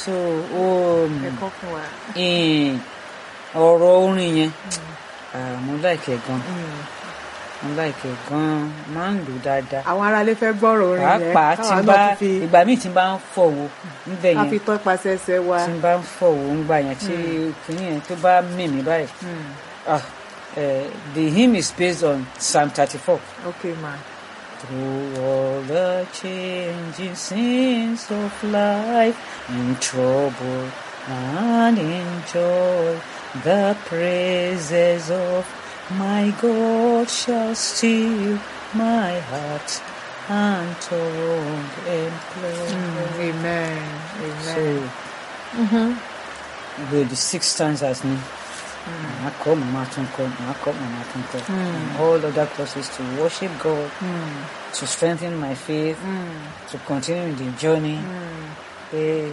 so um, ẹ̀kọ́ fún wa. in- ọ̀rọ̀ orin yẹn ah, mo láìkẹ̀ gan mo láìkẹ̀ gan máa ń lò dáadáa àwọn aráalé fẹ́ gbọ́rọ̀ orin yẹn pàápàá tí káwa n náà bá ti fi ìgbà míì tí n bá ń fọ̀wọ́ níbẹ̀ ká fi yẹn tọ́ ipasẹ̀ ẹsẹ̀ wa. tí n bá ń fọ̀wọ́ ńgbà yẹn tí kìnìún yẹn tó bá mì mí báyìí Mm. ah, eh, the hymn is based on Psalm thirty-four. okay ma. Through all the changing scenes of life, in trouble and in joy, the praises of my God shall still my heart and tongue employ. Mm. amen So, amen. with the six stanzas ni, màá kọ́ màmá tún kọ́, màá kọ́ màmá tún kọ́. And all other courses to worship God, Mm. to strengthen my faith, Mm. to continue the journey Mm. pé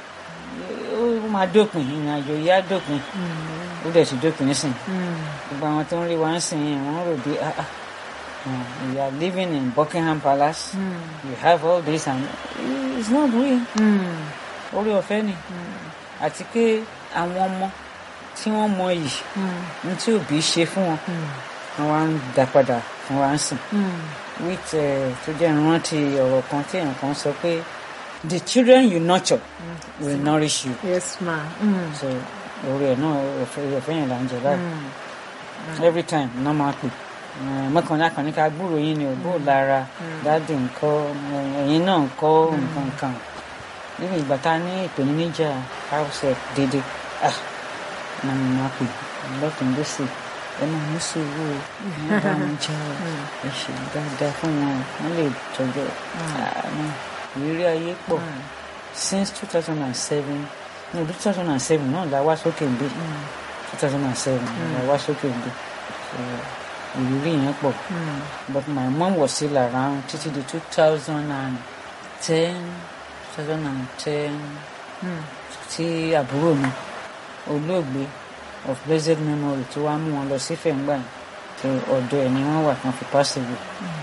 ó máa dópin ìrìn àjò yìí á dópin ó dẹ̀ ti dópin nísìn Mm. gbogbo àwọn tó ń rí wa ń sìn yẹn wọ́n rò bí ah ah uh, you are living in Buckingham Palace Mm. you have all this and it's not real Mm. orí ọ̀fẹ́ ni àti pé àwọn ọmọ tí wọ́n mọ yìí Mm. ní tí òbí ṣe fún wọn Mm. wọ́n wá ń dá padà fún wa ń sìn Mm. with uh, tó jẹ́ ìrántí ọ̀rọ̀ kan tí èèyàn kan sọ pé the children you nurture will nourish you. yes ma. Mm. so orí ẹ̀ náà ọ̀fẹ́ ọ̀fẹ́ yẹn là ń jẹ báyìí Mm. every time náà máa pè Eh, mọ́kànlá kan ní ká gbúrò yín ni òbó lára dáàdì ńkọ́ eh, ẹ̀yin náà ńkọ́ nǹkan kan níbi ìgbà tá a ní ìpèníjà house dédé ah náà mo máa pè lọ́tún lọ́sì ẹ máa ní sùúrù o ẹ bá wọn jẹ́ o ẹ ṣe dáadáa fún wọn wọ́n lè tọ́jú ẹ̀ Ah, no. ìrírí ayé pọ̀ since two thousand and seven ní ọdún two thousand and seven náà la wá sókè ń bí two thousand and seven la wá sókè ń bí so ìrírí yẹn pọ̀ Mm. but my mom was still around títí di two thousand and ten two thousand and ten Mm. tí àbúrò mi olóògbé of blessed memory tí wàá mú wọn lọ sí fẹ̀ngbà yẹn so ọ̀dọ̀ ẹ̀ ni wọ́n wà kan fi pass away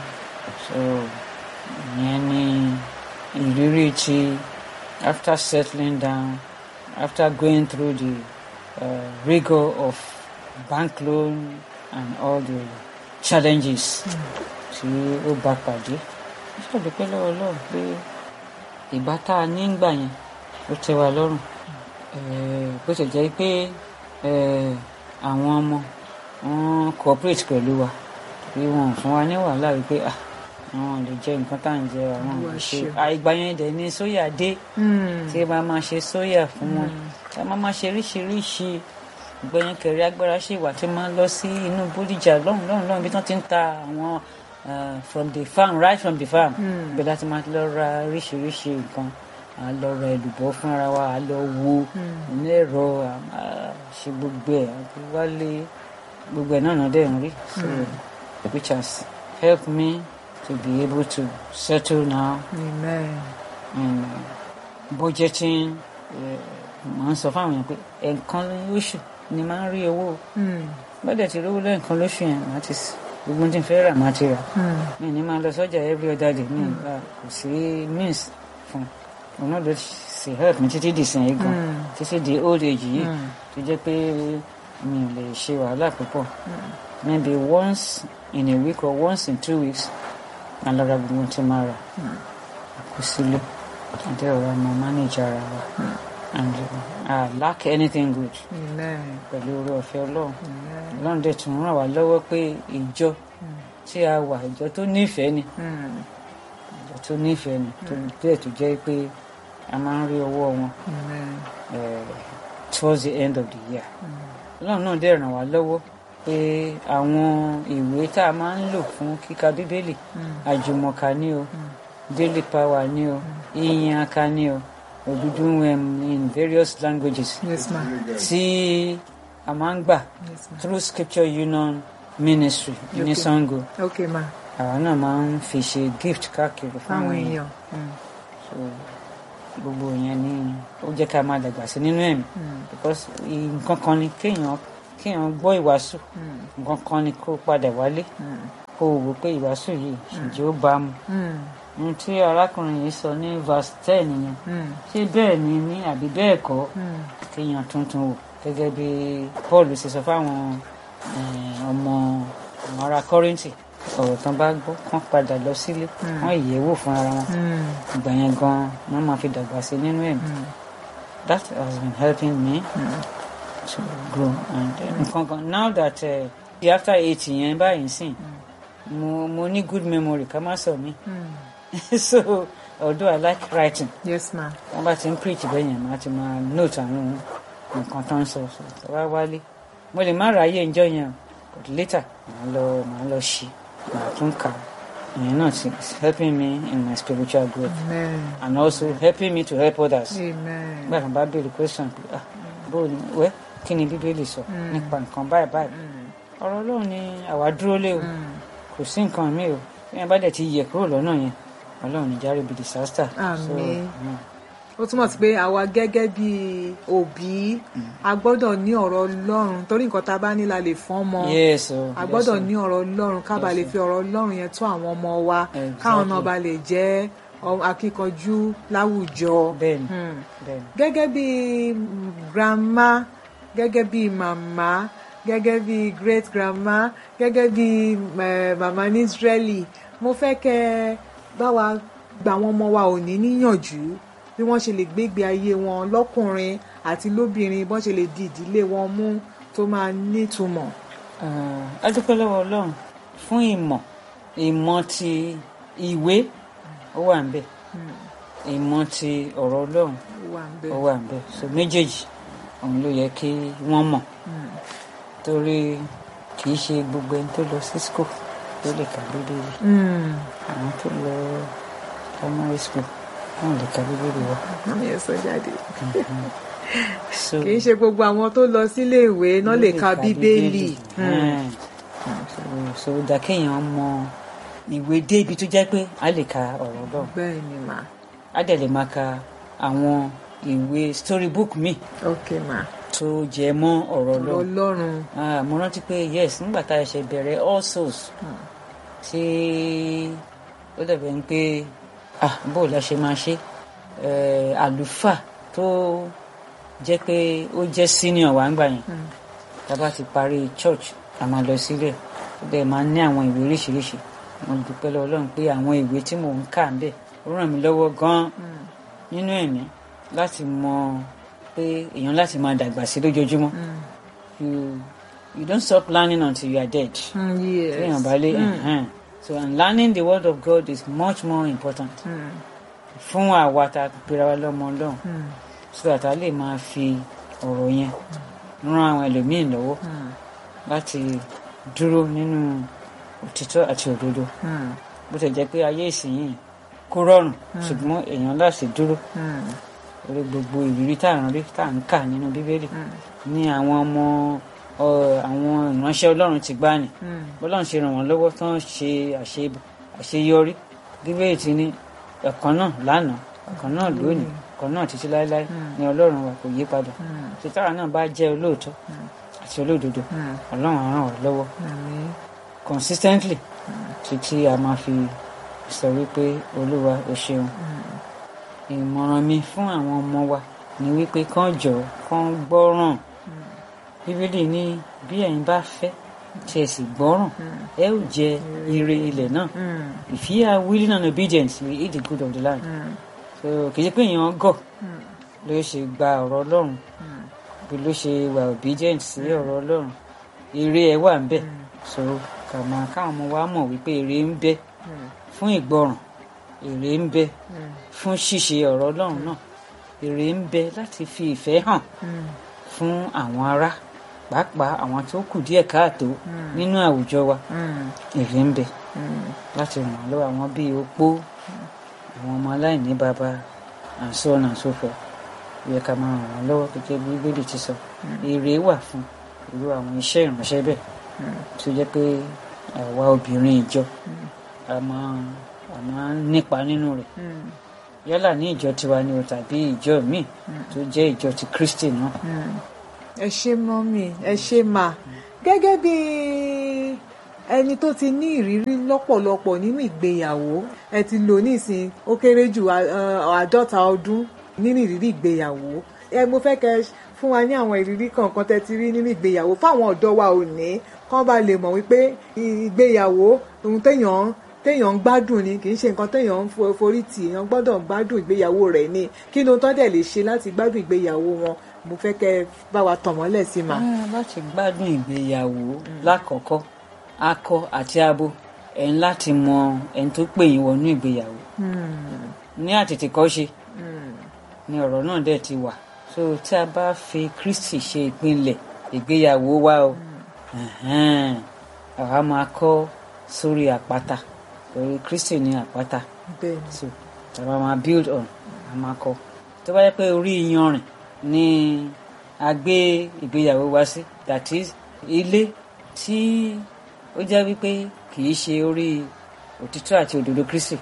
so ìyẹn ni ìrírí tí after settling down after going through the uh, rigor of bank loan and all the challenges tí ó bá pàdé ṣàdúpẹ́ lọ́wọ́ lọ́wọ́ pé ìbá tá a ní gbà yẹn ó tẹ́ wa lọ́rùn Eh, bó ṣe jẹ́ pé eh, àwọn ọmọ wọn cooperate pẹ̀lú wa bí wọn ò fún wa ní wàhálà wípé ah àwọn ò lè jẹ nǹkan tá à ń jẹ àwọn ò lè ṣe àìgbà yẹn dẹ̀ ni sóyà dé Mm. tí ẹ máa máa ṣe sóyà fún wọn tí a máa máa ṣe oríṣiríṣi ìgbẹ́yìn kẹrì agbára ṣì wà tí máa ń lọ sí inú bódìjà lọ́hùn lọ́hùn lọ́hùn bí wọ́n ti ń ta àwọn uh, from the farm right from the farm Mm. bẹ́ẹ̀ láti máa lọ ra oríṣiríṣi nǹkan à lọ ra èlùbọ́ fúnra wa à lọ wo ní ẹ̀rọ à máa ṣe gbogbo ẹ̀ àti wálé gbogbo ẹ̀ náà náà dẹ̀ ń rí so which has helped me to be able to settle now amen. and budgeting máa ń sọ fáwọn èèyàn pé ẹ̀ẹ̀kan lóṣù ni máa ń rí owó Mm. bọ́dẹ̀ ti rówó lẹ́ẹ̀kan lóṣù yẹn màá ti s- gbogbo tí n fẹ́ rà màá ti rà Mm. mi ní máa lọ sọ́jà every other day mi ìgbà kò sí means fún un òun náà ló sì help mi títí di sìn yìí gan Mm. títí di old age yìí Mm. tó jẹ́ pé mi ò lè ṣe wàhálà púpọ̀ maybe once in a week or once in two weeks màá lọ ra gbogbo tí máa rà kó sílé àti ọ̀rọ̀ àmọ́ manage ara wa and uh, I lack anything good amen. pẹ̀lú oore ọ̀fẹ́ ọlọ́run amen. ọlọ́run dẹ̀ tún ràn wá lọ́wọ́ pé ìjọ tí a wà ìjọ tó nífẹ̀ẹ́ ni Mm. ìjọ tó nífẹ̀ẹ́ ni tó bẹ́ẹ̀ tó jẹ́ pé a máa ń rí ọwọ́ wọn amen. eh, towards the end of the year ọlọ́run náà dẹ̀ ràn wá lọ́wọ́ pé àwọn ìwé tá a máa ń lò fún kíka bíbélì àjùmọ̀ká ni o daily power ni o ìyìn aka ni o òdúdú um, in various languages yes ma. tí a máa ń gbà yes ma. through scripture union ministry ní Okay. Sango okay ma. àwa náà máa ń fi ṣe gift káàkiri fáwọn fáwọn èèyàn. Mm. so gbogbo yẹn ni ó jẹ́ ká máa dàgbà sí nínú ẹ̀mí Mm. because nǹkan kan ni kéèyàn kéèyàn gbọ́ ìwàásù Mm. nǹkan kan ni kó padà wálé Mm. kó kó o wò pé ìwàásù yìí ǹjẹ́ ó bá mu Mm. ohun tí arákùnrin yìí sọ ní verse ten yẹn Mm. ṣé bẹ́ẹ̀ ni ní àbí bẹ́ẹ̀ kọ́ Mm. kéèyàn tuntun wò gẹ́gẹ́ bí Paul ṣe sọ fáwọn eh, ọmọ àwọn ará Kọ́ríńtì ọ̀rọ̀ tán bá gbọ́ kán padà lọ sílé wọ́n yẹ̀ wò fún ara wọn Mm. ìgbà yẹn gan wọ́n máa fi dàgbà sí nínú ẹ̀mí Mm. that has been helping me to grow and uh, nǹkan kan now that uh, after eight yẹn báyìí sìn mo mo ní good memory ká má sọ mí Mm. so although I like writing yes ma wọ́n bá ti ń preach bẹ́ẹ̀ yẹn máa ti máa note àwọn nǹkan tó ń sọ so tó bá wálé mo lè má ráyè ńjọ́ yẹn o but later màá lọ màá lọ ṣí màá tún kà á. ìyẹn náà ti is helping me in my spiritual growth amen and also helping me to help others amen nígbà kan bá béèrè question pé ah bó ni wẹ́ kí ni bíbélì sọ nípa nǹkan báyìí báyìí ọ̀rọ̀ ọlọ́run ni àwa dúró lé o kò sí nǹkan mi o bí wọ́n bá dẹ̀ ti yẹ kúrò lọ́nà yẹn ọlọ́run ní járe bí disaster. So, Àmín. mm. ó túmọ̀ sí pé àwa gẹ́gẹ́ bí òbí a gbọ́dọ̀ ní ọ̀rọ̀ ọlọ́run torí nǹkan tá a bá ní la lè fọ́n mọ́ yes o a gbọ́dọ̀ yes, o. ní ọ̀rọ̀ ọlọ́run ká ba lè fi ọ̀rọ̀ ọlọ́run yẹn tó àwọn ọmọ wa Exactly. káwọn náà ba lè jẹ́ ọ- akíkanjú láwùjọ. bẹ́ẹ̀ni Hmm. bẹ́ẹ̀ni gẹ́gẹ́ bí mm, grandma gẹ́gẹ́ bí màmá gẹ́gẹ́ bí great grandma gẹ́gẹ́ bí eh, màmá ní Israeli mo fẹ́ kẹ́ ẹ bá wa gba àwọn ọmọ wa òní níyànjú bí wọ́n ṣe lè gbégbé ayé wọn lọ́kùnrin àti lóbìnrin bọ́n ṣe lè di ìdílé wọn mú tó máa nítumọ̀. Ah, a dúpẹ́ lọ́wọ́ ọlọ́run fún ìmọ̀ ìmọ̀ ti ìwé ó wà ń bẹ̀ ìmọ̀ ti ọ̀rọ̀ ọlọ́run ó wà ń ó bẹ̀. wà ń bẹ̀ so méjèèjì òun ló yẹ kí wọ́n mọ̀ torí kì í ṣe gbogbo ẹni tó lọ sí school ló lè ka bíbélì Mm. àwọn tó lọ primary school wọn lè ka bíbélì wa Mami ẹ sọ jáde. so kì í ṣe gbogbo àwọn tó lọ sílé ìwé náà lè ka bíbélì. Mm. Mm. so dà kéèyàn mọ ìwé dé ibi tó jẹ́ pé a lè ka ọ̀rọ̀ ọlọ́run bẹ́ẹ̀ ni mà a dẹ̀ lè máa ka àwọn ìwé storybook mi ok mà tó jẹ mọ́ ọ̀rọ̀ ọ̀rọ̀ ọlọ́run ọlọ́run. Ah, mo rántí pé yes nígbà tá a ṣe bẹ̀rẹ̀ all souls tí ó dẹ̀ bẹ̀ ń pé ah bó la ṣe máa ṣe Eh, àlùfáà tó jẹ́ pé ó jẹ́ senior wa ń gbà yẹn tá a bá ti parí church a máa lọ sílẹ̀ ó dẹ̀ máa ní àwọn ìwé oríṣiríṣi mo dúpẹ́ lọ́wọ́ Ọlọ́run pé àwọn ìwé tí mò ń kà ń bẹ̀ ó ràn mí lọ́wọ́ gan-an nínú ẹ̀mí láti mọ pé èèyàn láti máa dàgbà sí lójoojúmọ́ you you don't stop learning until you are dead Mm, yes. téèyàn bá lé ẹ̀hẹ́n. so and learning the word of God is much more important Mm, fún àwa tá a pera wa lọ́mọ Ọlọ́run mm, so that a lè máa fi ọ̀rọ̀ yẹn ran àwọn ẹlòmíín lọ́wọ́ mm, láti dúró nínú òtítọ́ àti òdodo mm, bó ti jẹ́ pé ayé ìsinyìí kò rọrùn ṣùgbọ́n èèyàn láti dúró mm, lórí gbogbo ìrírí tá à ń rí tá à ń kà nínú bíbélì ní àwọn ọmọ ọ, àwọn ìránṣẹ́ Ọlọ́run ti gbá ni mm. bọ́lọ́run ṣe ràn wọ́n lọ́wọ́ tán ṣe àṣe àṣeyọrí bíbélì ti ní ọ̀kan náà lánàá ọ̀kan náà lónìí ọ̀kan náà títí láéláé ní Ọlọ́run wa kò yí padà títàrà náà bá jẹ́ olóòótọ́ àti olódodo Mm. Ọlọ́run á ràn wá lọ́wọ́ Àmín. consistently títí a máa fi sọ wípé Olúwa o ṣeun ìmọ̀ràn mi fún àwọn ọmọ wa ni wípé kán jọ kán gbọ́ràn bíbélì ní bí ẹ̀yin bá fẹ́ tí ẹ sì gbọ́ràn ẹ ó jẹ ire ilẹ̀ náà Mm, if you are willing and obedient you will eat the good of the land mm, so kì í ṣe pé èèyàn gọ̀ mm, ló ṣe gba ọ̀rọ̀ Ọlọ́run mm. bí ló ṣe wà obedient sí ọ̀rọ̀ Ọlọ́run ire ẹ̀ wà ń bẹ so kà máa káwọn ọmọ wa mọ̀ wípé ire ń bẹ Mm. fún ìgbọràn èrè ń bẹ Mm. fún ṣíṣe ọ̀rọ̀ Ọlọ́run náà èrè ń bẹ láti fi ìfẹ́ hàn Mm. fún àwọn ará pàápàá àwọn tó kù díẹ̀ káàtó nínú àwùjọ wa Mm. èrè ń bẹ Mm. láti ràn wọ́n lọ́wọ́ àwọn bíi opó àwọn ọmọ aláìní bàbá and so on and so forth yẹ ká máa ràn wọ́n lọ́wọ́ gẹ́gẹ́ bí Bíbélì ti sọ èrè wà fún irú àwọn iṣẹ́ ìránṣẹ́ bẹ́ẹ̀ tó jẹ́ pé àwa obìnrin ìjọ a máa a máa ń nípa nínú rẹ̀ Mm. yálà ní ìjọ tiwa ni o tàbí ìjọ míì tó jẹ́ ìjọ ti Kristi náà. ẹ ṣé mọ́mì ẹ ṣé mà gẹ́gẹ́ bí ẹni tó ti ní ìrírí lọ́pọ̀lọpọ̀ nínú ìgbéyàwó ẹ ti lò nísìn ó kéré jù à- à- àádọ́ta ọdún nínú ìrírí ìgbéyàwó ẹ mo fẹ́ kẹ́ fún wa ní àwọn ìrírí kọ̀ọ̀kan tẹ́ ti rí nínú ìgbéyàwó fáwọn ọ̀dọ́ wa ò ní kán bá lè mọ̀ wípé ìgbéyàwó ohun téèyàn téèyàn ń gbádùn ni kì í ṣe nǹkan téèyàn ń fo- forí tì èèyàn gbọ́dọ̀ ń gbádùn ìgbéyàwó rẹ̀ ni kí ni ohun tó dẹ̀ lè ṣe láti gbádùn ìgbéyàwó wọn mo fẹ́ kẹ́ bá wa tàn mọ́lẹ̀ sí ma. Ah, láti gbádùn ìgbéyàwó lákọ̀ọ́kọ́ akọ àti abo ẹ̀ ń láti mọ ẹni tó pè yín wọnú ìgbéyàwó ní àtètèkọ́ṣe ni ọ̀rọ̀ náà dẹ̀ ti wà so tí a bá fi Kristi ṣe ìpínlẹ̀ ìgbéyàwó wa o ẹ̀hẹ́n, àwa máa kọ́ sórí àpáta torí Kristi ní àpáta bẹ́ẹ̀ ni so tàbá máa build on a máa kọ́ tó bá yẹ pé orí iyanrìn ni a gbé ìgbéyàwó wa sí that is ilé tí ó jẹ́ wípé kì í ṣe orí òtítọ́ àti òdodo Kristi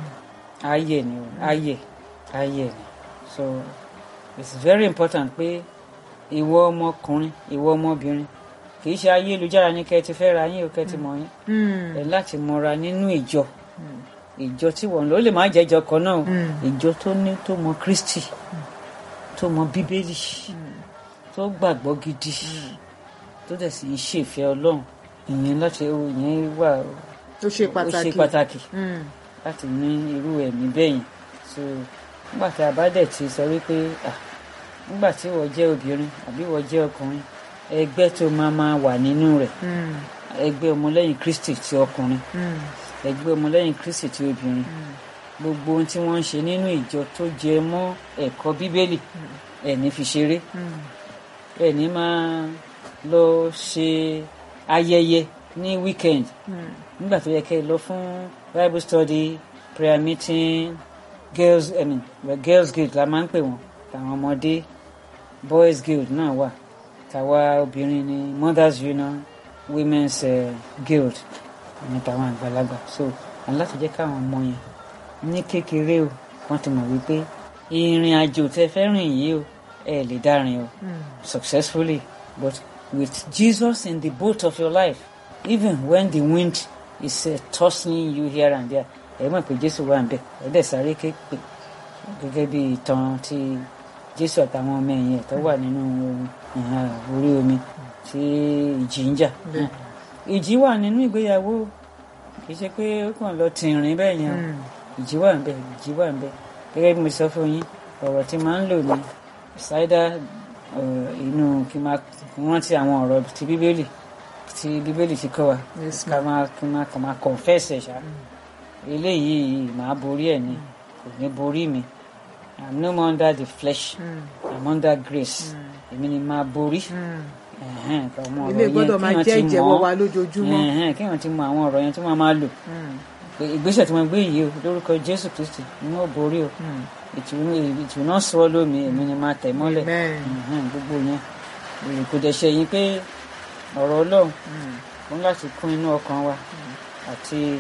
ayé ni o ayé ayé ni so it's very important pé ìwọ ọmọkùnrin ìwọ ọmọbìnrin kì í ṣe ayélujára ní kẹ́ ẹ ti fẹ́ ra yín o kẹ́ ẹ ti mọ̀ yín ẹ láti mọra nínú ìjọ ìjọ tí wọ́n lò ó lè má jẹ́ ìjọ kan náà o. ìjọ tó ní tó mọ Kristi tó mọ Bíbélì tó gbàgbọ́ gidi tó dẹ̀ sì ń ṣèfẹ́ Ọlọ́run ìyẹn láti ìyẹn wà ó ṣe ó pàtàkì ṣe pàtàkì Mm. láti ní irú ẹ̀mí bẹ́ẹ̀ yẹn so nígbà tí a bá dẹ̀ ti sọ wípé ah nígbà tí wọ́n jẹ́ obìnrin àbí wọ́n jẹ́ ọkùnrin ẹgbẹ́ tó máa máa wà nínú rẹ̀ Mm. ẹgbẹ́ ọmọlẹ́yìn Kristi ti ọkùnrin Mm. ẹgbẹ́ ọmọlẹ́yìn Kristi ti obìnrin gbogbo ohun tí wọ́n ń ṣe nínú ìjọ tó jẹ mọ́ ẹ̀kọ́ Bíbélì ẹ̀ní fi ṣeré Mm. ẹ̀ní máa lọ ṣe ayẹyẹ ní weekend Mm. nígbà tó yẹ kẹ́ ẹ lọ fún bible study prayer meeting girls i mean well, girls guild la máa ń pè wọ́n tàwọn ọmọdé boys guild náà wà tàwa obìnrin ni mothers union women's uh, guild ní tàwọn àgbàlagbà so àwọn láti jẹ́ káwọn ọmọ yẹn ní kékeré o wọ́n ti mọ̀ wípé ìrìn àjò tẹ́ fẹ́ rìn yìí o ẹ lè dá rìn o Mm. successfully, but with Jesus in the boat of your life, even when the wind is uh, tossing you here and there, ẹ mọ̀ pé Jésù wà ń bẹ̀ ẹ dẹ̀ sáré képe gẹ́gẹ́ bí ìtàn ti Jésù àtàwọn ọmọ ẹ̀yìn ẹ̀ tó wà nínú ìhà orí omi tí ìjì ń jà. Bẹ́ẹ̀. Ìjì wà nínú ìgbéyàwó kì í ṣe pé ó kàn lọ tìrìn bẹ́ẹ̀ yẹn o Mm. ìjì wà ń bẹ ìjì wà ń bẹ gẹ́gẹ́ bí mo sọ fún yín ọ̀rọ̀ tí máa ń lò ní ṣáídà inú kí n máa rántí àwọn ọ̀rọ̀ ti bíbélì tí bíbélì ti kọ́ wa Yes, ká máa kí n máa kàn máa confess ẹ̀ ṣá eléyìí màá borí ẹ̀ ni kò ní borí mi I'm no more under the flesh Mm. I'm under grace èmi ni máa borí Mm. ẹ̀hẹ́n, kí àwọn ọ̀rọ̀ ilé yẹn gbọ́dọ̀ máa kéèyàn jẹ́ ti ìjẹ́wọ́ mọ̀ wa lójoojúmọ́. ẹ̀hẹ́n, kéèyàn ti mọ àwọn ọ̀rọ̀ yẹn tí wọ́n máa lò Mm. pé ìgbésẹ̀ tí wọ́n gbé yìí o lórúkọ Jésù Kristi ni wọ́n borí o Mm. it will it will not swallow me èmi ni máa tẹ̀ mọ́lẹ̀ Amen. Mhm, gbogbo yẹn Èyí kò dẹ̀ ṣe yín pé ọ̀rọ̀ Ọlọ́run Mm. fún láti kún inú ọkàn wa àti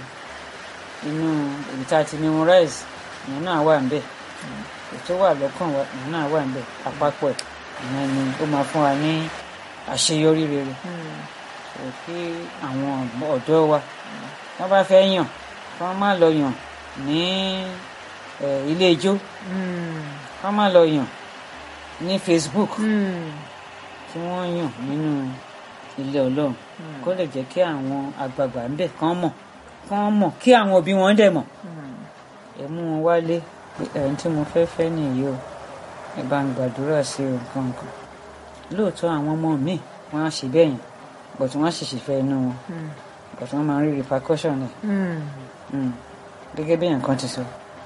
inú èyí tá a ti memorize ìyẹn náà wà níbẹ̀ èyí tó wà lọ́kàn wa ìyẹn náà wà níbẹ̀ àpapọ̀ ẹ̀ ìyẹn ni ó máa fún wa ní àṣeyọrí rere Mm. so kí àwọn ọ̀dọ́ wa wọ́n bá fẹ́ yàn kí wọ́n má lọ yàn ní eh, ilé ijó Mm. kí wọ́n má lọ yàn ní Facebook Mm. kí wọ́n yàn nínú ilé Ọlọ́run kó lè jẹ́ kí àwọn àgbààgbà ń bẹ̀ kán mọ̀ kán mọ̀ kí àwọn òbí wọn dẹ̀ mọ̀ Mm. ẹ mú wọn wálé pé ẹni tí mo fẹ́ fẹ́ nìyí o ẹ bá ń gbàdúrà sí o nǹkan nǹkan lóòótọ́ àwọn ọmọ mi wọ́n á ṣe bẹ́ẹ̀ yẹn but wọ́n á ṣèṣì fẹ́ inú wọn Mm. but wọ́n máa ń rí repercussion ẹ̀ Mm. Mm. gẹ́gẹ́ bí nǹkan ti sọ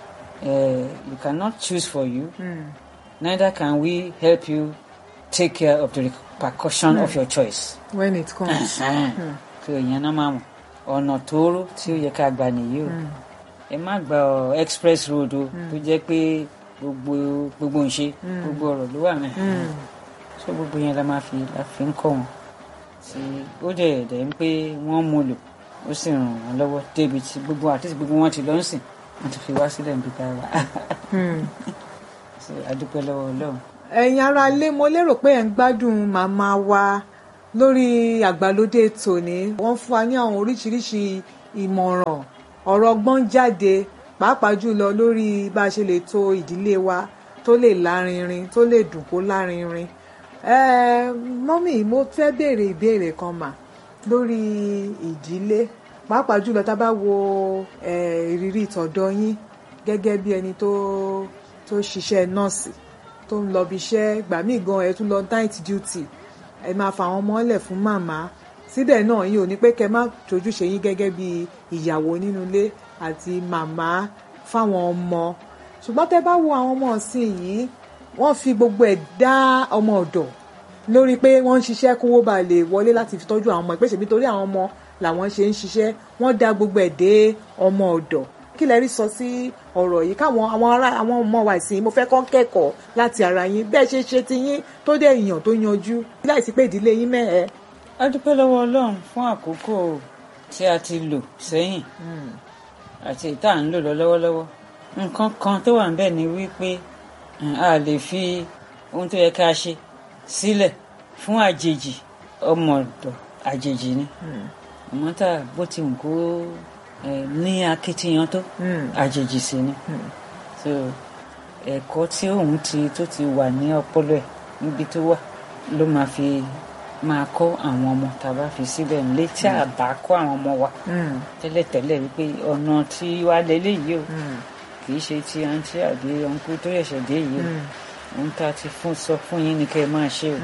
eh, you cannot choose for you Mm. neither can we help you take care of the repercussion of your choice. when it comes. Mm. so ìyẹn náà máa mọ̀ ọ̀nà tóóró tí ó yẹ ká gbà nìyí o Mm. ẹ má gba ọ express road o tó jẹ́ pé gbogbo gbogbo ń ṣe gbogbo ọ̀rọ̀ ló wà mẹ́ Mm. so gbogbo yẹn la máa fi la fi ń kọ́ wọn tí ó dẹ̀ dẹ̀ ń pé wọ́n mú lò ó sì ràn wọ́n lọ́wọ́ débi tí gbogbo àti tí gbogbo wọn ti lọ ń sìn wọ́n ti fi wá sílẹ̀ níbi tá a wà Mm. so a dúpẹ́ lọ́wọ́ Ọlọ́run ẹ̀yin ará ilé mo lérò pé ẹ̀ ń gbádùn màmá wa lórí àgbàlódé tòní wọ́n fún wa ní àwọn oríṣiríṣi ìmọ̀ràn ọ̀rọ̀ ọgbọ́n jáde pàápàá jùlọ lórí bá a ṣe lè tò ìdílé wa tó lè lárinrin tó lè dùn kó lárinrin mọ́mì mo fẹ́ béèrè ìbéèrè kan mà lórí ìdílé pàápàá jùlọ tá a bá wo ìrírí ìtọ̀dọ̀ yín gẹ́gẹ́ bí ẹni tó tó ṣiṣẹ́ nọ́ọ̀sì tó ń lọ bí iṣẹ́ gbà mí gan ẹ tún lọ night duty ẹ máa fa àwọn ọmọ lẹ̀ fún màmá síbẹ̀ náà yín ò ní pé kẹ́ má tójúṣe yín gẹ́gẹ́ bí ìyàwó nínú ilé àti màmá fáwọn ọmọ ṣùgbọ́n tẹ́ bá wo àwọn ọmọ ọ̀sìn yìí wọ́n fi gbogbo ẹ̀ dá ọmọ ọ̀dọ̀ lórí pé wọ́n ń ṣiṣẹ́ kówó ba lè wọlé láti fi tọ́jú àwọn ọmọ ìpèsè nítorí àwọn ọmọ làwọn ṣe ń ṣiṣẹ́ wọ́n dá gbogbo ẹ̀ dé ọmọ ọ̀dọ̀ kí lẹ rí sọ sí ọ̀rọ̀ yìí káwọn àwọn ará àwọn ọmọ wa ìsìn mo fẹ́ kọ́ kẹ́kọ̀ọ́ láti ara yín bẹ́ẹ̀ ṣe ṣe ti yín tó dé èèyàn tó yanjú láìsí pé ìdílé yín mẹ́ẹ̀ẹ́. a dúpẹ́ lọ́wọ́ ọlọ́run fún àkókò tí a ti lò sẹ́yìn àti ìta à ń lò lọ lọ́wọ́lọ́wọ́ nǹkan kan tó wà níbẹ̀ ni wípé a lè fi ohun tó yẹ ká ṣe sílẹ̀ fún àjèjì ọmọ ọ̀dọ̀ àjèjì ni àmọ́ tá bó ti wù kó ní akitiyan tó àjèjì sí ni so ẹ̀kọ́ tí òun ti tó ti wà ní ọpọlọ ẹ̀ níbi tó wà ló máa fi máa kọ́ àwọn ọmọ tá a bá fi síbẹ̀ nílé tí a bá kọ́ àwọn ọmọ wa tẹ́lẹ̀tẹ́lẹ̀ wípé ọ̀nà tí wàá lélẹ́yìí o kì í ṣe ti àǹtí àbí ọ̀nkú tó ṣẹ̀ṣẹ̀ dé yìí o ohun tá a ti fún sọ fún yín ni kẹ́ ẹ máa ṣe o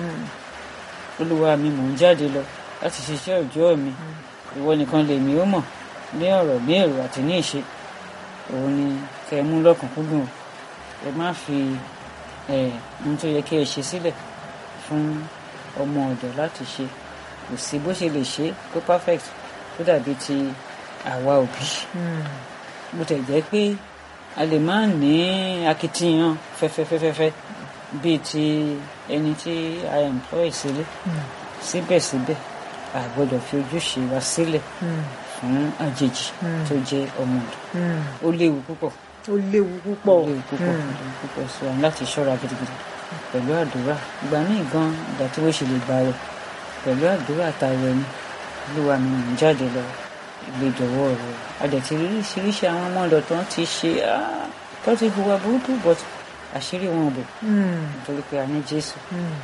olúwa mi mò ń jáde lọ láti ṣiṣẹ́ òjò mi ìwọ nìkan lèmi ó mọ̀ ní ọ̀rọ̀ ní èrò àti ní ìṣe òun ni kẹ́ ẹ mú lọ́kùnkúndùn o ẹ má fi ohun tó yẹ kí ẹ ṣe sílẹ̀ fún ọmọ ọ̀dọ̀ láti ṣe kò sí bó ṣe lè ṣe kó perfect tó dàbí ti àwa òbí bó tẹ̀ jẹ́ pé a lè má ní akitiyan fẹ́fẹ́fẹ́fẹ́ bíi ti ẹni tí a employ sílé síbẹ̀síbẹ̀ a gbọ́dọ̀ fi ojúṣe wa sílẹ̀ fún àjèjì tó jẹ́ ọmọ ọ̀dọ̀ ó léwu púpọ̀ ó léwu púpọ̀ ó léwu púpọ̀ ó léwu púpọ̀ so àwọn láti ṣọ́ra gidigidi pẹ̀lú àdúrà ìgbà míì gan ìgbà tí wọ́n ṣe lè gbà rẹ̀ pẹ̀lú àdúrà tààrẹ ni olúwa mi ń jáde lọ ilé ìjọwọ́ rẹ̀ adẹ̀tí oríṣiríṣi àwọn ọmọ ọ̀dọ̀ tó ń ti ṣe tó ti hùwà burúkú but àṣírí wọn bò nítorí pé a ní jésù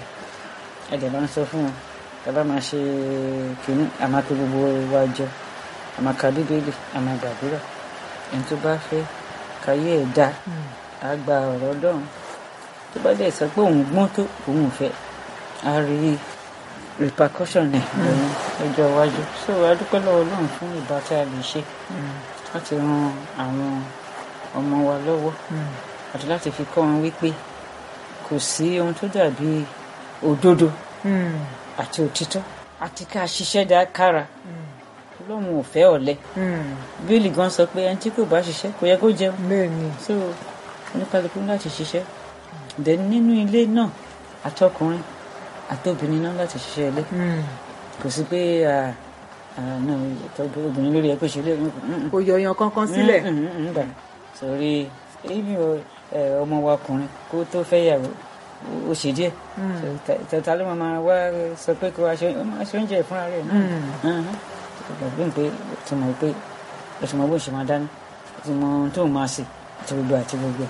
ẹ̀dẹ̀ bá ń sọ fún wọn tàbá máa ṣe kìíní àmàpé gbogbo wa jọ àmàkà bíbélì àmàgbàdúrà ẹni tó bá fẹ́ káyé ẹ̀ dá a gba ọ̀rọ̀ ọlọ́run tó bá dẹ̀ sọ pé òun gbọ́n tó òun fẹ́ a rí repercussion ẹ̀ lọ́wọ́ ọjọ́ iwájú so a dúpẹ́ lọ́wọ́ ọlọ́run fún ìbá tí a lè ṣe láti ran àwọn ọmọ wa lọ́wọ́ àti láti fi kọ́ wọn wípé kò sí ohun tó dàbí òdodo àti òtítọ́ àti ká ṣiṣẹ́ dá kára ọlọ́run ò fẹ́ ọ̀lẹ bíìlì gan sọ pé ẹni tí kò bá ṣiṣẹ́ kò yẹ kó jẹun bẹ́ẹ̀ ni so oníkálukú láti ṣiṣẹ́ dẹ̀ nínú ilé náà àtọkùnrin àtobìnrin náà láti ṣiṣẹ́ ilé kò sí pé náà tọ́jú obìnrin lórí ẹ kó ṣe lé kò yọyan kankan sílẹ̀ gbà sọrí ibi ọmọ wa ọkùnrin kó tó fẹ́ yàwó ó ṣe díẹ̀ tẹ̀tà ló máa wá sọ pé kó wá ṣe oúnjẹ fúnra rẹ̀ náà gbàgbé pé tí mo pé o ti mọ bó ṣe máa dáná o ti mọ ohun tó máa sè àti gbogbo àti gbogbo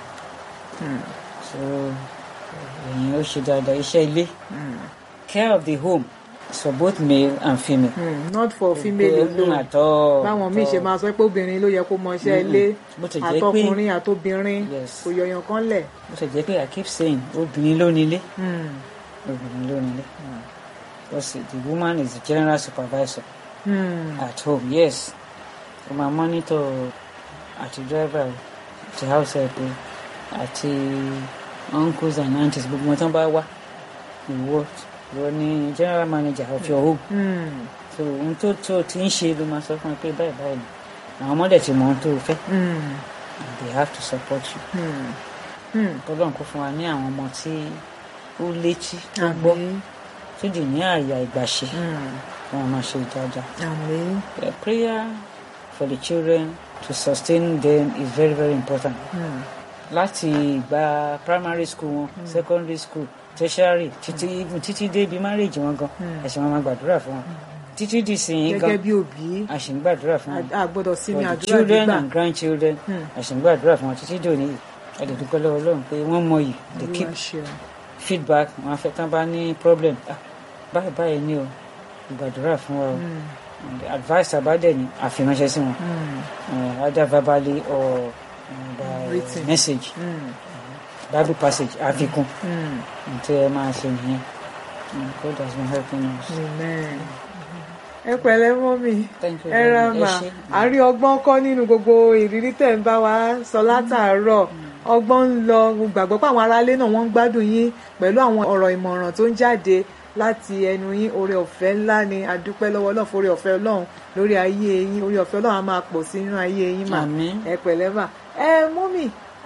so èyàn ó ṣe dáadáa iṣẹ́ ilé care of the home is for both male and female. Mm, not for female alone àtọ báwọn míì ṣe máa sọ pé obìnrin ló yẹ kó mọ iṣẹ́ ilé bó ti jẹ́ pé àtọkùnrin àtobìnrin Yes. kò yọyan kan lẹ̀. bó ti jẹ́ pé I keep saying obìnrin ló nílé obìnrin ló nílé because the woman is the general supervisor Hmm. at home yes o máa monitor àti driver o, àti house help o, àti uncles and aunties gbogbo wọn tán bá wá ìwọ ìwọ ni general manager of your home Hmm. so ohun tó tó ti ń ṣe ló máa sọ fún ẹ pé báyìí báyìí ni àwọn ọmọdé ti mọ ohun tó fẹ́ Hmm. and they have to support you Hmm. Hmm. Ọlọ́run kó fún wa ní àwọn ọmọ tí ó létí tó gbọ́ Àmín. tó dì ní àyà ìgbàṣe Hmm. wọn máa ṣe dáadáa. Àmín. Uh, prayer for the children to sustain them is very very important. Hmm. láti ìgbà primary school wọn secondary school tertiary títí even títí dé ibi marriage wọn gan ẹ̀sìn wọn máa gbàdúrà fún wọn títí di sìn gan gẹ́gẹ́ bí òbí a sì ń gbàdúrà fún wọn a gbọ́dọ̀ sinmi for the àdúrà children gbígbà and grandchildren a sì ń gbàdúrà fún wọn títí dòní yìí a lè dúpẹ́ lọ́wọ́ Ọlọ́run pé wọ́n mọ yìí they keep Olúwa ṣeun. feedback wọn afẹ́ tán bá ní problem ah báyìí báyìí ni o gbàdúrà fún wa o And the advice àbádẹ́ ni àfiránṣẹ́ sí wọn uh, either verbally or uh, by Written. message Mm, bible passage àfikún mm, tí ẹ máa ṣe nìyẹn Mm, God has been helping us. amen. ẹ pẹ̀lẹ́ mọ́mì Thank you ẹ very ra much. mà Ẹ ṣé. a rí ọgbọ́n kọ́ nínú gbogbo ìrírí tẹ̀ ń bá wa sọ látàárọ̀ ọgbọ́n ń lọ mo gbàgbọ́ pé àwọn aráalé náà wọ́n ń gbádùn yín pẹ̀lú àwọn ọ̀rọ̀ ìmọ̀ràn tó ń jáde láti ẹnu yín oore ọ̀fẹ́ ńlá ni a dúpẹ́ lọ́wọ́ Ọlọ́run fún oore ọ̀fẹ́ Ọlọ́run lórí ayé yín oore ọ̀fẹ́ Ọlọ́run á máa pọ̀ sí nínú ayé yín mà Àmín. ẹ pẹ̀lẹ́ mà ẹ mọ́mì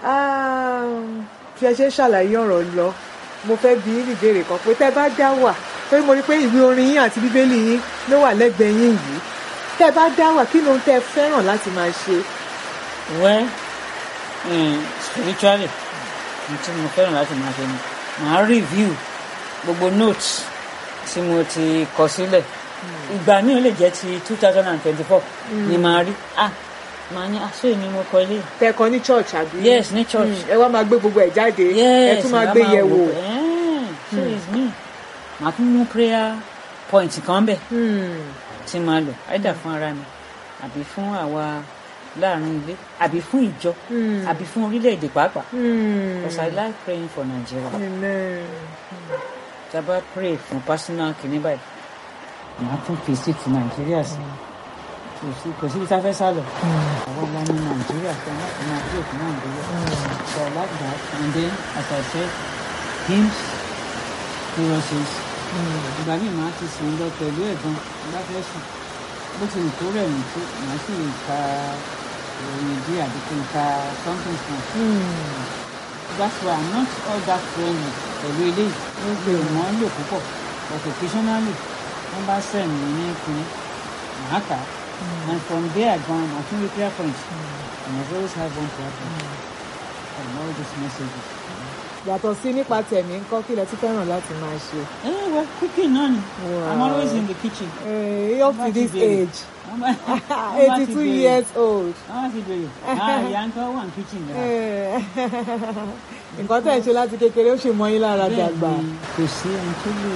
fi ẹ ṣe ń ṣàlàyé ọ̀rọ̀ lọ mo fẹ́ bi yín ìbéèrè kan pé tẹ́ bá dá wà torí mo rí pé ìwé orin yín àti bíbélì yín ló wà lẹ́gbẹ̀ẹ́ yín yìí tẹ́ bá dá wà kí ló ń tẹ́ fẹ́ràn láti máa ṣe. well um, spiritually ohun tí mo fẹ́ràn láti máa ṣe ni màá review gbogbo notes tí mo ti kọ sílẹ̀ ìgbà míì ó lè jẹ́ ti two thousand and twenty-four ni màá rí ah màá ní aṣọ èmi mo kọ ilé tẹ́ kọ ní church àbí. Yes, ní church. Mm, ẹ wá máa gbé gbogbo ẹ̀ jáde yes ẹ tún máa ìyá gbé yẹ̀ wò. wò pé, eh, so it's me màá tún mú prayer point kan bẹ̀ Hmm, tí màá lò either fún ara mi àbí fún àwa láàrin ilé àbí fún ìjọ hmm, àbí fún orílẹ̀-èdè pàápàá hmm. because I like praying for Nigeria Amen. tá a bá pray fún personal kìíní báyìí màá tún fi sí ti Nàìjíríà sí kò sí kò síbi tá a fẹ́ sá lọ àwọn ọmọ ní Nàìjíríà fẹ́ láti máa pray fún Nàìjíríà so I like that and then as I said hymns choruses ìgbà míì màá ti sùn lọ pẹ̀lú ẹ̀gbọ́n bá fẹ́ sùn bó ti lè tó rẹ̀ mí tó màá sì lè ka ìròyìn díẹ̀ àbí kí n ka something small. Hmm. That's why I'm not all that friendly pẹ̀lú eléyìí. Ó gbé wọn lò púpọ̀ but occasionally wọ́n bá send mi ní kinní màá kà á. And from there gan màá tún rí prayer point. I must always have one prayer point from all these messages. yàtọ̀ sí nípa tẹ̀mí ńkọ́ kí lẹ tún fẹ́ràn láti máa ṣe. Eh, well, cooking náà ni. Wow. I'm always in the kitchen. Eh, up to Wọ́n bá ti this béèrè. age Wọ́n bá- wọ́n bá ti eighty two béèrè. years old. Wọ́n bá ti bèrè. Ah, ìyá ń kọ́ wà ní kitchen náà. Eh, nǹkan tẹ̀ ń ṣe láti kékeré ó ṣe mọ́ yín lára dàgbà. Bẹ́ẹ̀ni, kò sí ẹni tó lè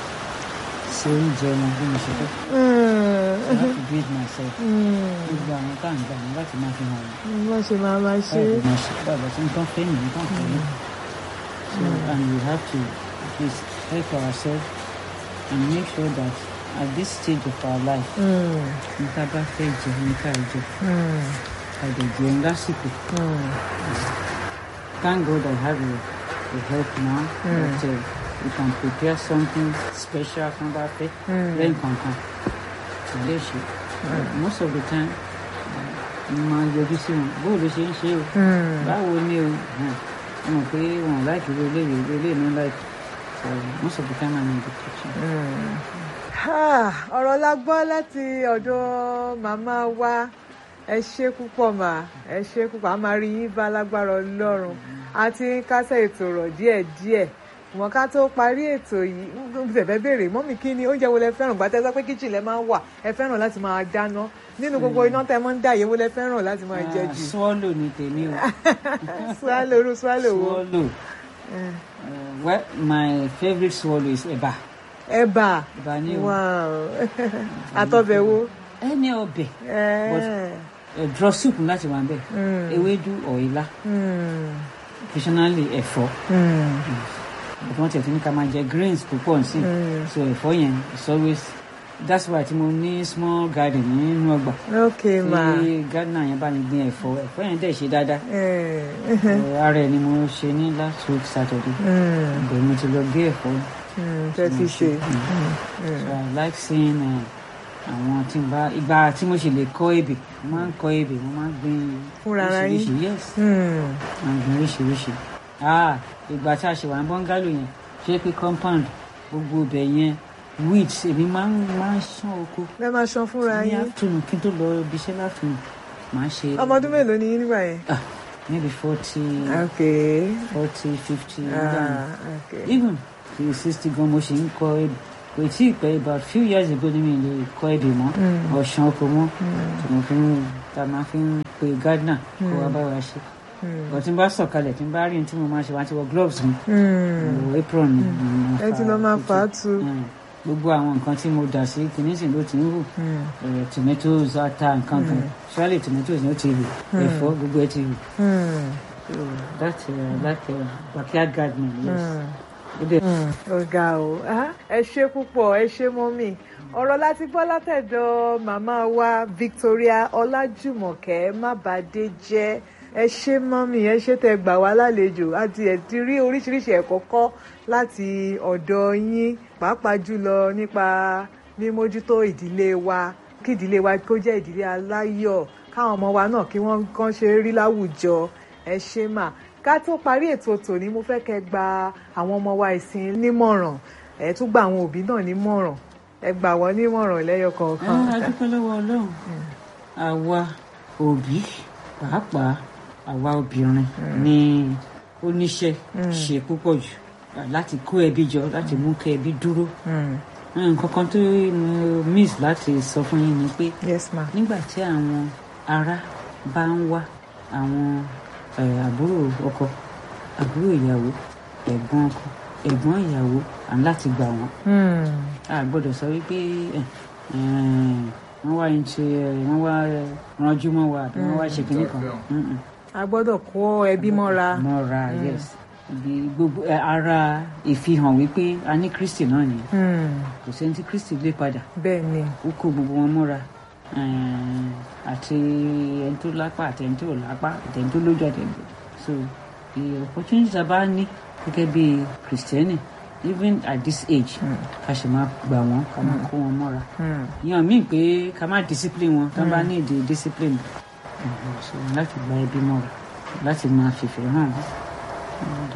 ṣe oúnjẹ wọn bí mo ṣe fẹ́. I have to do it myself. Gbogbo àwọn tá à ń gbà ní láti máa fi hàn wọ́n. wọ́n ṣe máa máa ṣe. Báyìí máa ṣe báyìí tí nǹkan fẹ́ nìyí nǹkan fẹ́ ní. So and we have to at least help ourselves and make sure that at this stage of our life, Mm, nǹkan bá fẹ́ jẹ ní ká jẹ. mm, Ká dẹ̀ jẹun lásìkò. mm. Thank God I have a, a help now that uh, we can prepare something special fún bá fẹ́ lẹ́yìn kankan kò lè ṣe. Most of the time, uh, mo máa yọjú sí wọn. Bó ló ṣe ń ṣe o? Mm. Báwo ni o? Hàn, Mo mọ̀ pé wọn láìkí irú eléyìí, irú eléyìí ní láìkí. So most of the time I'm in the kitchen. Ah, ọ̀rọ̀ la gbọ́ láti ọ̀dọ̀ màmá wa ẹ ṣé púpọ̀ mà ẹ ṣé púpọ̀ a máa rí yín bá lágbára ọlọ́run a ti ń kásẹ̀ ètò rọ̀ díẹ̀díẹ̀ wọn ká tó parí ètò yìí ń bẹ̀bẹ̀ béèrè mọ́mì kí ni oúnjẹ wo lẹ fẹ́ràn gbàtẹ́ sọ pé kíchìn lẹ máa ń wà ẹ fẹ́ràn láti máa dáná nínú gbogbo iná tẹ mọ́ ń dà yẹ̀wò lẹ fẹ́ràn láti máa jẹ Ah, jù Swallow ni tèmi o. swallow irú swallow wo Swallow. Eh, Uh, well, my favorite swallow is ẹ̀bà. ẹ̀bà Ẹ̀bà ni o. wow àtọbẹ̀ wo Ẹni ọbẹ̀. Eh, uh, draw soup láti wà bẹ́ẹ̀ Mm. ewédú or ilá mm, occasionally ẹ̀fọ́ mm. but wọ́n tẹ̀tún ní ká máa jẹ greens púpọ̀ sí so ẹ̀fọ́ yẹn is always that's why tí mo ní small garden nínú ọgbà ok ma tí gardener yẹn bá mi gbin ẹ̀fọ́ ẹ̀fọ́ yẹn dẹ̀ ṣe dáadáa Eh, So, ara ẹ̀ ni mo ṣe ní last week Saturday mm, ibẹ̀ mo ti lọ gé ẹ̀fọ́ mm, tẹ́ fi ṣe so I like seeing uh, àwọn tí n bá ìgbà tí mo ṣe lè kọ́ ebè mo máa ń kọ́ ebè mo máa ń gbin Fúnra ara yín? oríṣiríṣi yes Mm, àgbọn oríṣiríṣi ah ìgbà tí a ṣe wà ní bọ́ngálò yẹn ṣé pé compound gbogbo ibẹ̀ yẹn weeds èmi máa ń máa ń ṣán oko lẹ́ máa ṣan fúnra ní yín afternoon kí n tó lọ ibi iṣẹ́ láfihàn máa ṣe ọmọ ọdún mélòó ni yín nígbà yẹn Ah, maybe forty okay forty fifty ah okay even to sixty gan mo ṣe ń kọ èdè kò tí ì pẹ́ about few years ago ni mi lè kọ èdè mọ́ ọ̀ṣun oko mọ́ tí mo fi ń ta máa fi ń pe gardener kó wá bá wa ṣe bọ̀ tí n bá sọ̀kalẹ̀ tí n bá rí ní tí mo máa ṣe wá ti wọ gloves mi Hmm. wọ apron mi mo máa ẹ ti lọ máa fà á tu Mm. gbogbo àwọn nǹkan tí mo dà sí kìíní sì ló ti ń hù Hmm. Eh, tomatoes ata nǹkan kan surely tomatoes ni ó ti hù ẹ̀fọ́ gbogbo ẹ̀ ti hù Hmm. so that uh, that uh, backyard gardening yes Hmm. ó dẹ̀ ọ̀gá o Ah, ẹ ṣe púpọ̀ ẹ ṣe mọ́mì ọ̀rọ̀ láti gbọ́ látẹ̀dọ̀ màmá wa Victoria Ọlájùmọ̀kẹ́ Mábàdé jẹ́ ẹ ṣe mọ́mì ẹ ṣe tẹ́ gbà wá lálejò àti ẹ̀ ti rí oríṣiríṣi ẹ̀kọ́ kọ́ láti ọ̀dọ̀ yín pàápàá jùlọ nípa mímójútó ìdílé wa kí ìdílé wa kó jẹ́ ìdílé aláyọ̀ káwọn ọmọ wa náà kí wọ́n kàn ṣe rí láwùjọ ẹ ṣe mà ká tó parí ètò tòní mo fẹ́ kẹ́ gba àwọn ọmọ wa ìsìn nímọ̀ràn ẹ tún gba àwọn òbí náà nímọ̀ràn ẹ gbà wọ́n nímọ̀ràn lẹ́yọ kọ̀ọ̀kan. Ah, a dúpẹ́ lọ́wọ́ ọlọ́run àwa òbí pàápàá àwa obìnrin ni ó níṣẹ́ ṣe púpọ̀ jù láti kó ẹbí jọ láti mú kí ẹbí dúró Mm. nǹkan kan tó mo miss láti sọ fún yín ni pé yes ma. nígbà tí àwọn ará bá ń wá àwọn eh, àbúrò ọkọ àbúrò ìyàwó ẹ̀gbọ́n ọkọ ẹ̀gbọ́n ìyàwó à ń láti gbà wọ́n Mm. a gbọ́dọ̀ sọ wípé ẹ, ẹ, wọ́n wá ń ṣe ẹ, wọ́n wá ẹ, ranjú mọ́ wa àbí wọ́n wá ṣe kinní kan Mm-mm. a gbọ́dọ̀ kó ẹbí mọ́ra. mọ́ra yes ibi gbogbo ẹ, ara ìfihàn wípé a ní kristi náà ni Mm. kò sẹ́ni tí kristi lé padà bẹ́ẹ̀ ni. ó kó gbogbo wọn mọ́ra ẹ, àti ẹni tó lápá àti ẹni tó ò lápá àti ẹni tó lójú àti ẹni tó so the opportunity tá a bá ní gẹ́gẹ́ bí kristẹni even at this age ká ṣe máa gbà wọ́n ká máa kó wọn mọ́ra Mm. yan míì pé ká má discipline wọn tá bá ní èdè discipline Mhm, so láti gba ẹbí mọ́ra láti máa fìfẹ́ hàn and,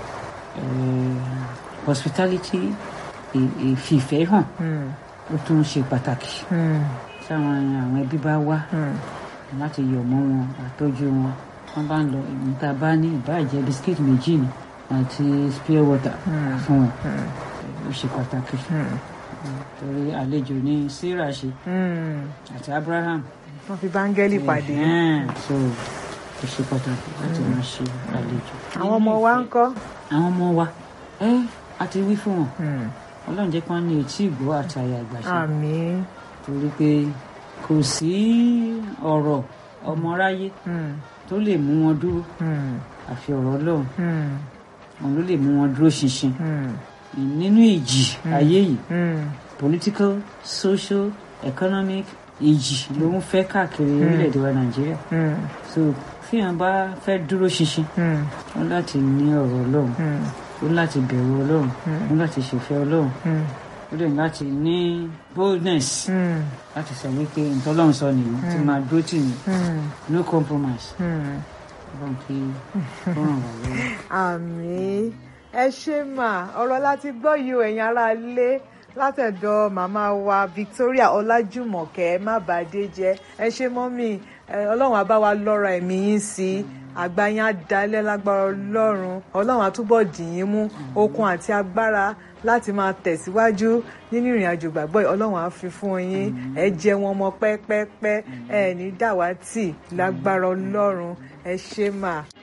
uh, hospitality ì- ìfìfẹ́ hàn Mm. ó tún ṣe pàtàkì Mm. táwọn àwọn ẹbí bá wá Mm. láti yọ̀ mọ́ wọn àtọ́jú wọn wọ́n bá ń lọ níta bá ní ìbáàjẹ́ bisikíìtì méjì ni àti spare water Mm. fún wọn Mm. ó ṣe pàtàkì Mm. torí àlejò ní sarah ṣe Mm. àti abraham wọ́n fi báńgẹ́lì pàdé. Ẹ̀hẹ́n, so ó ṣe pàtàkì láti máa ṣe àlejò. àwọn ọmọ wa ń kọ́. àwọn ọmọ wa ẹ a ti wí fún wọn Mm. ọlọ́run jẹ́ kí wọ́n ní etí ìgbọ́ àti àyà àgbàṣe àmín. torí pé kò sí ọ̀rọ̀ ọmọráyé Mm. tó lè mú wọn dúró Mm. àfi ọ̀rọ̀ ọlọ́run Mm. òun ló lè mú wọn dúró ṣinṣin Mm. nínú ìjì ayé yìí Mm. political social economic ìjì ló ń fẹ́ káàkiri orílẹ̀-èdè wa nàìjíríà Mm. so fíhàn bá fẹ́ dúró ṣinṣin Mm. ó láti ní ọ̀rọ̀ ọlọ́run Mm. ó láti bẹ̀rù ọlọ́run ó láti ṣèfẹ́ ọlọ́run Mm. ó dẹ̀ láti ní boldness Mm. láti sọ wípé nǹkan ọlọ́run sọ nìyí tí máa dúró tì mí Mm. no compromise Mm. ọlọ́run kí ó ràn wá lọ́wọ́. àmín ẹ ṣe mà ọ̀rọ̀ láti gbọ́ yìí o ẹ̀yin ará ilé látẹ̀dọ̀ màmá wa Victoria Ọlájùmọ̀kẹ́ Mábàdé jẹ́ ẹ ṣe mọ́mì ẹ, ọlọ́run á bá wa lọ́ra ẹ̀mí yín sí i àgbà yín á dalẹ̀ lágbára ọlọ́run ọlọ́run á túbọ̀ dì yín mú okun àti agbára láti máa tẹ̀síwájú nínú ìrìn àjò gbàgbọ́ yìí ọlọ́run á fi fún yín ẹ jẹ wọn mọ pẹ́pẹ́pẹ́ ẹ ní dàwátì lágbára ọlọ́run ẹ ṣe mà.